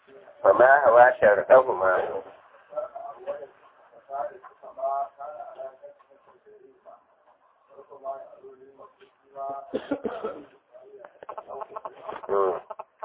fa ma hawa sharɗahuma Mm.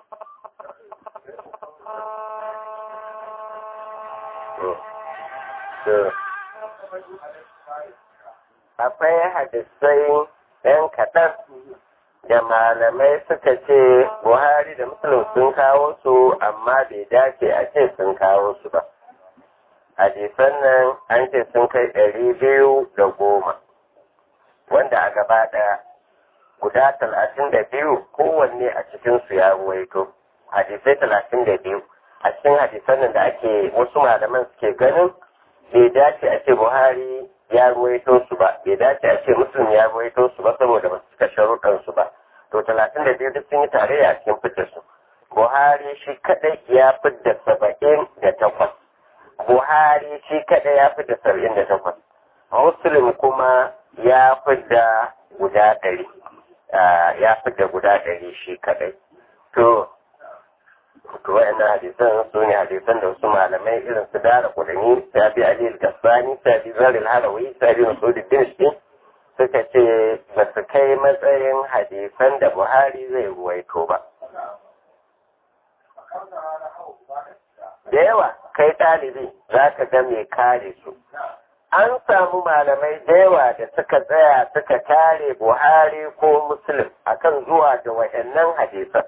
akwai hadisai ɗan kaɗan da malamai suka ce buhari da musulun sun kawo su amma bai dace a ce sun kawo su ba hadisan nan an ce sun kai ɗari biyu da goma wanda a gaba ɗaya guda talatin da biyu kowanne a cikinsu ya ruwaito hadisai talatin da biyu a cikin hadisan nan da ake wasu malaman suke ganin bai dace a ce buhari ya ruwaito su ba bai dace a ce muslim ya ruwaito su ba saboda ba su cika sharuɗan su ba to talatin da biyu duk sun yi tarayya a cikin fitar su buhari shi kadai ya fidda saba'in da takwas buhari shi kadai ya fidda saba'in da takwas muslim kuma ya fidda guda ɗari ya fidda guda ɗari shi kadai to to wa'annan hadisan su ne hadisan da wasu malamai irin su dara kudani sabi ali al-kasbani sabi zar al-harawi sabi masud al-dinshi suka ce ba su kai matsayin hadisan da buhari zai ruwaito ba da yawa kai ɗalibi za ka ga mai kare su an samu malamai da yawa da suka tsaya suka kare buhari ko muslim akan zuwa da wa'annan hadisan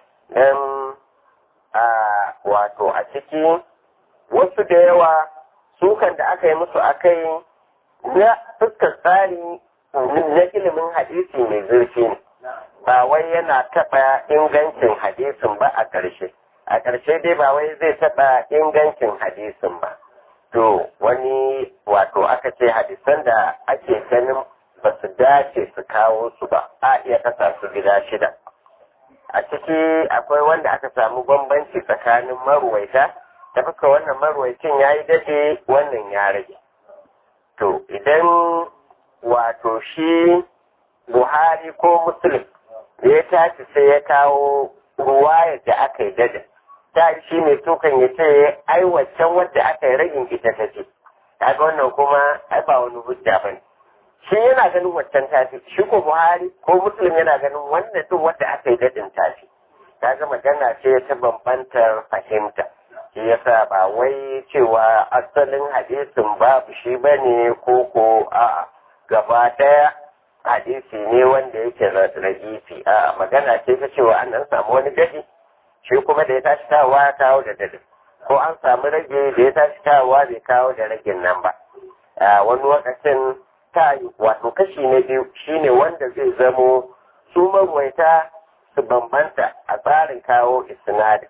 a wato a ciki wasu da yawa sukan da aka yi musu akai na fuskar tsari na ilimin hadisi mai zurfi ne ba wai yana taɓa ingancin hadisin ba a ƙarshe a ƙarshe dai ba wai zai taɓa ingancin hadisin ba to wani wato aka ce hadisan da ake ganin ba su dace su kawo su ba a iya kasa su gida shida a ciki akwai wanda aka samu bambanci tsakanin marwaita ta fuska wannan marwaicin ya yi daɗe wannan ya rage to idan wato shi buhari ko muslim ya tashi sai ya kawo ruwayar da aka yi dada ta shi mai tukan ya ce ai waccan wadda aka yi ragin ita ta ce kaga wannan kuma ai ba wani hujja ba ne shi yana ganin waccan tafi shi ko buhari ko muslim yana ganin wannan duk wadda aka yi dadin tafi kaga magana ce ta bambantar fahimta shi yasa ba wai cewa asalin hadisin babu shi bane ko ko a gaba daya hadisi ne wanda yake ragifi a magana ce ta cewa an an samu wani dadi shi kuma da ya tashi kawowa ya kawo da dadi ko an samu rage da ya tashi kawowa bai kawo da ragin nan ba wani lokacin ta wato kashi na biyu shine wanda zai zamo su marwaita su bambanta a tsarin kawo isnadin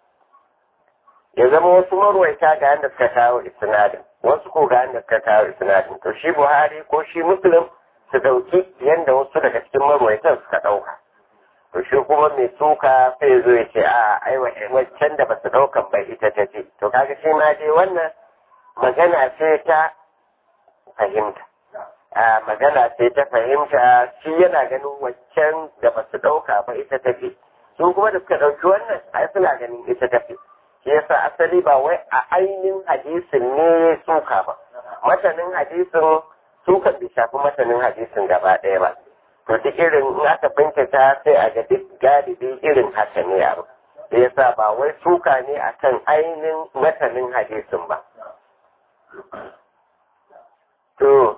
ya zama wasu marwaita ga yadda suka kawo isnadin wasu ko ga yadda suka kawo isnadin to shi buhari ko shi muslim su dauki yadda wasu daga cikin marwaitan suka dauka to shi kuma mai suka sai zo ya ce a ai waccan da ba su daukan bai ita ta ce to kaga shi ma dai wannan magana ce ta fahimta a magana sai ta fahimta shi yana ganin waccan da ba su ɗauka ba ita tafi su kuma da suka ɗauki wannan ai suna ganin ita tafi shi yasa asali ba wai a ainihin hadisin ne suka ba matanin hadisin suka bai shafi matanin hadisin gaba ɗaya ba to duk irin in aka bincika sai a ga duk galibi irin haka ne abu shi yasa ba wai suka ne akan ainihin matanin hadisin ba to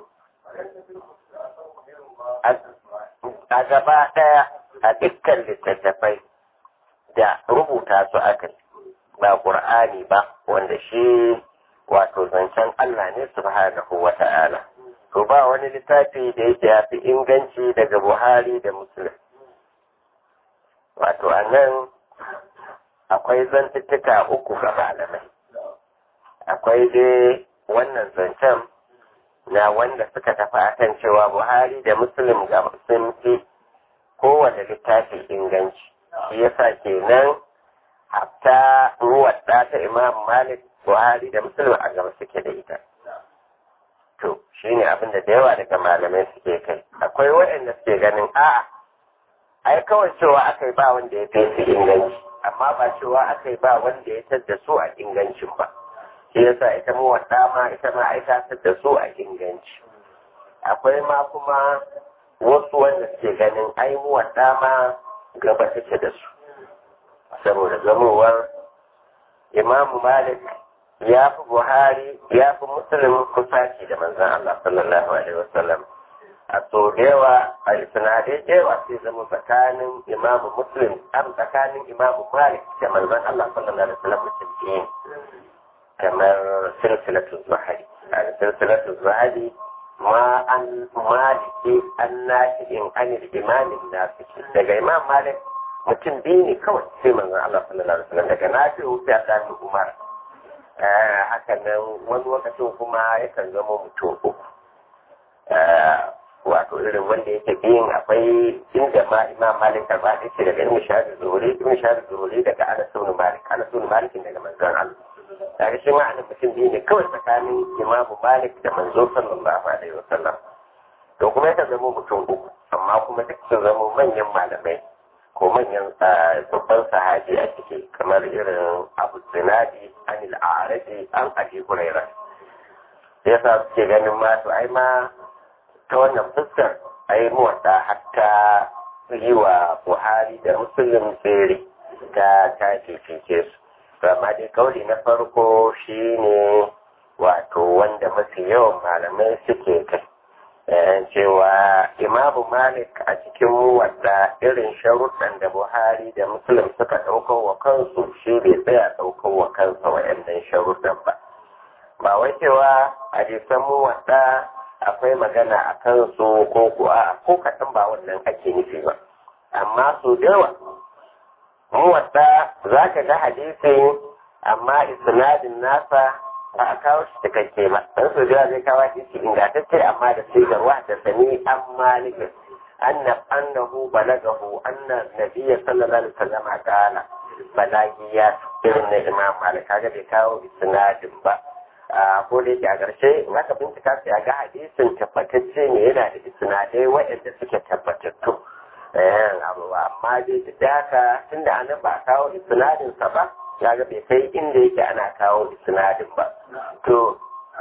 a gaba ɗaya a dukkan littattafai da rubuta su aka ba ƙur'ani ba wanda shi wato zancen Allah ne subhanahu wa ta'ala to ba wani littafi da yake ya fi inganci daga Buhari da Muslim wato a nan akwai zantuttuka uku ga malamai akwai dai wannan zancen na wanda suka tafi akan cewa Buhari da Muslim ga sun fi kowane littafi inganci shi yasa kenan hatta ruwar ta Imam Malik Buhari da Muslim a gaba suke da ita to shine abin da da yawa daga malamai suke kai akwai waɗanda suke ganin a'a ai kawai cewa aka yi ba wanda ya fi su inganci amma ba cewa aka yi ba wanda ya tadda su a ingancin ba shi yasa ita mu wadda ma ita ma aika tadda su a inganci akwai ma kuma wasu wanda suke ganin ai mu wadda ma gaba take da su saboda zamowar imamu malik ya fi buhari ya fi musulun kusaci da manzan Allah sallallahu alaihi wasallam a so da yawa a sinadai da yawa sai zama tsakanin imamu muslim an tsakanin imamu malik da manzan Allah sallallahu alaihi wasallam mutum biyu kamar silsilatu zuhari a silsilatu zuhari ma an maliki an nashi'in anil imamin nasiki daga imam malik mutum biyu ne kawai sai manzan Allah sallallahu alaihi wasallam daga nafi wuce a ɗan umar haka nan wani lokacin kuma yakan zama mutum uku wato irin wanda yake biyun akwai inda ma imam malik karba da ce daga ibn shahid zuhuri ibn shahid zuhuri daga anas ibn malik anas ibn malik daga manzon Allah daga shi ma anan mutum biyu ne kawai tsakanin imam malik da manzo sallallahu alaihi wasallam to kuma yakan zama mutum uku amma kuma duk sun zama manyan malamai ko manyan babban sahabi a ciki kamar irin abu zinadi anil a'raji an abi huraira yasa suke ganin ma to ai ma ta wannan fuskar ai muwadda hatta yi wa buhari da musulun tsere ta ta fifice su amma dai kauli na farko shine wato wanda mafi yawan malamai suke kai cewa imamu malik a cikin wadda irin sharuɗan da buhari da musulun suka ɗaukar wa kansu shi bai tsaya ɗaukar wa kansa wa'annan sharuɗan ba ba wai cewa a jisan mu wadda akwai magana a kansu ko kuwa ko kaɗan ba wannan ake nufi ba amma su da yawa mu wadda za ka ga hadisi amma isnadin nasa ba a kawo shi cikakke ba dan su da zai kawo shi ingantacce amma da sigar wa da sani an malikin anna annahu balagahu anna nabiyya sallallahu alaihi wasallam qala balagiya irin na imam malik kaga bai kawo isnadin ba ko da yake a ƙarshe maka bincika sai ga hadisin tabbatacce ne yana da isnadai waɗanda suke tabbatattu amma dai da haka tunda anan ba kawo isnadinsa ba ya ga bai kai inda yake ana kawo isnadin ba to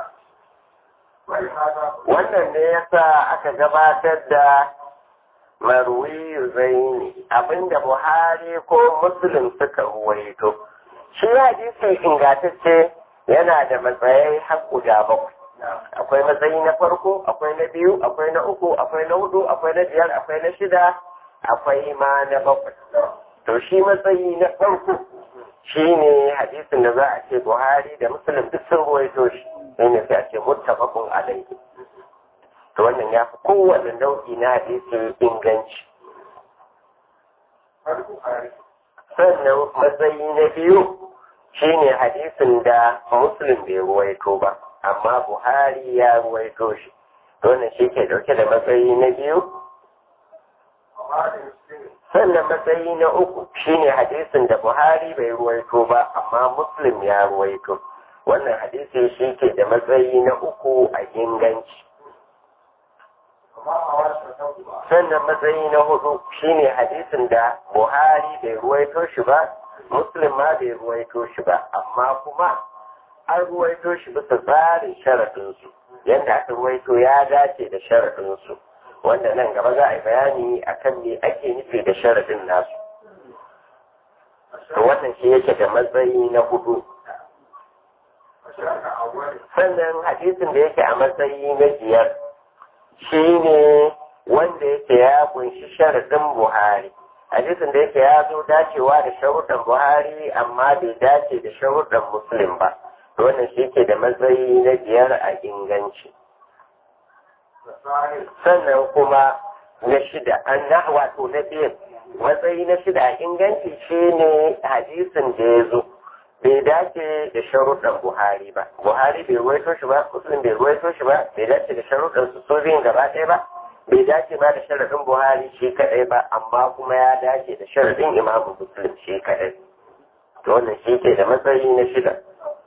wannan ne yasa aka gabatar da marwi zaini abinda buhari ko muslim suka ruwaito shi hadisi ingantacce yana da matsayai har guda bakwai akwai matsayi na farko akwai na biyu akwai na uku akwai na hudu akwai na biyar akwai na shida akwai ma na bakwai to shi matsayi na farko shi ne hadisin da za a ce buhari da musulun duk sun ruwaito shi shi ne sai a ce muttafaqun alaihi to wannan ya fi kowane nau'i na hadisi inganci sannan matsayi na biyu shi ne hadisin da musulun bai ruwaito ba amma buhari ya ruwaito shi wannan shi ke dauke da matsayi na biyu sannan matsayi na uku shine hadisin da buhari bai ruwaito ba amma muslim ya ruwaito wannan hadisi shi ke da matsayi na uku a inganci sannan matsayi na hudu shine hadisin da buhari bai ruwaito shi ba muslim ma bai ruwaito shi ba amma kuma an ruwaito shi bisa tsarin sharaɗinsu yadda aka ruwaito ya dace da sharaɗinsu wanda nan gaba za a yi bayani akan me ake nufi da sharaɗin nasu to wannan shi yake da matsayi na hudu sannan hadisin da yake a matsayi na biyar shi ne wanda yake ya kunshi sharaɗin buhari hadisin da yake ya zo dacewa da sharuɗan buhari amma bai dace da sharuɗan muslim ba wannan shi ke da matsayi na biyar a inganci sannan kuma na shida an na wato na biyar matsayi na shida a inganci shi ne hadisin da ya zo bai dace da sharuɗan buhari ba buhari bai ruwaito shi ba muslim bai ruwaito shi ba bai dace da sharuɗan su so biyun gaba ɗaya ba bai dace ba da sharaɗin buhari shi kaɗai ba amma kuma ya dace da sharaɗin imamu muslim shi kaɗai to wannan shi ke da matsayi na shida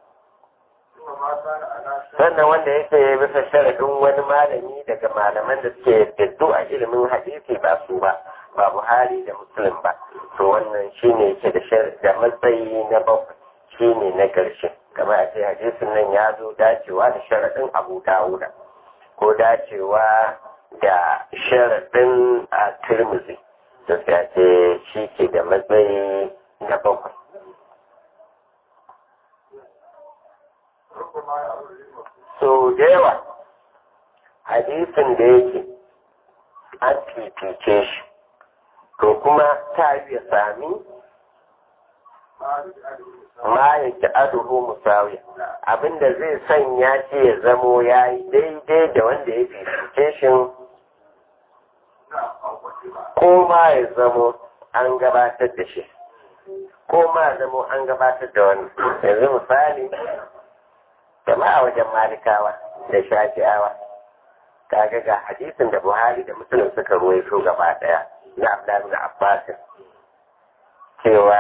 sannan wanda yake bisa sharaɗin wani malami daga malaman da suke fiddu a ilimin hadisi ba su ba ba buhari da muslim ba to wannan wannan shine yake da da matsayi na bakwai shine na ƙarshe kamar a ce hadisin nan ya zo dacewa da sharaɗin abu dawuda ko dacewa da sharaɗin a turmuzi da sai ce shi ke da matsayi na bakwai so da yawa hadisin da yake an fifice shi to kuma ta iya sami ma ya ki aduhu musawi abinda zai sanya shi ya zamo ya yi daidai da wanda ya fifice shi ko ma ya zamo an gabatar da shi ko ma ya zamo an gabatar da wani yanzu misali jama'a wajen malikawa da shafi'awa kaga ga hadisin da buhari da musulun suka ruwaito gaba daya na abdullahi da abbasin cewa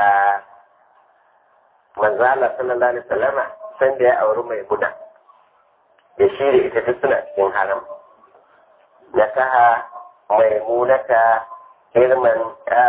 manzala sallallahu alaihi wasallama san da ya auri mai guda da shi da ita duk suna cikin haram na kaha mai munata hirman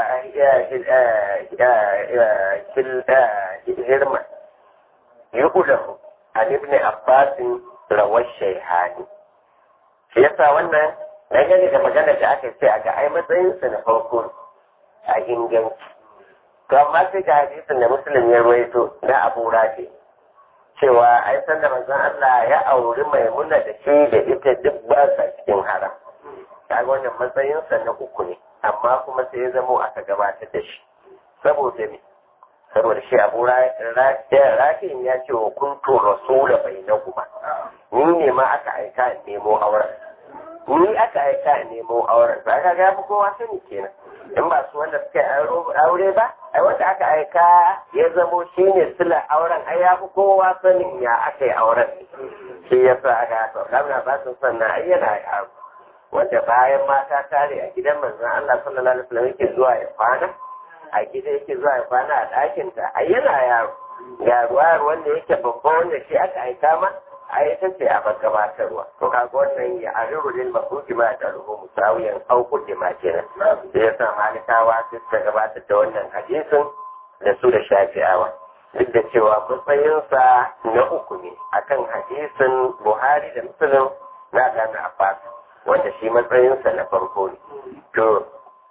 hirman yuhudahu an ibn abbasin rawar shaihani shi yasa wannan dangane da magana da aka ce a ga ai matsayinsa na farko a inganci to amma sai ga hadisin da musulun ya ruwaito na abu rafi cewa ai san da manzon Allah ya auri maimuna da shi da ita duk ba sa cikin haram kaga wannan matsayinsa na uku ne amma kuma sai ya zamo aka gabatar da shi saboda me saboda shi abu rafin ya ce wa kuntu rasula bai na kuma ni ne ma aka aika in nemo auren ni aka aika in nemo auren ba ka ga kowa sani kenan in ba su wanda suka aure ba ai wanda aka aika ya zamo shi ne sila auren ai ya fi kowa sanin ya aka yi auren shi ya sa aka to kamar ba su sannan ai yana yaro wanda bayan mata tare a gidan manzon Allah sallallahu alaihi wasallam yake zuwa ya kwana a gida yake zuwa ya kwana a ɗakin ta a yana yaro ga ruwa wanda yake babba wanda shi aka aika ma a ita ce a gabatarwa to kaga wannan ya ariru lil mafuki ma da ruhu musawiyan auku da ma kenan da yasa malikawa su suka gabatar da wannan hadisin da su da shafi'awa duk da cewa matsayinsa na uku ne akan hadisin buhari da muslim na gana abbas wanda shi matsayinsa na farko ne to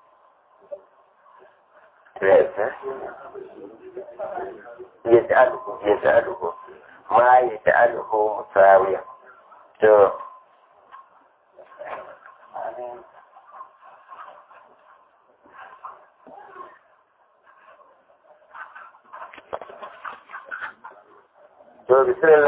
يجعله يجعله ما يجعله مساويا to to bismillah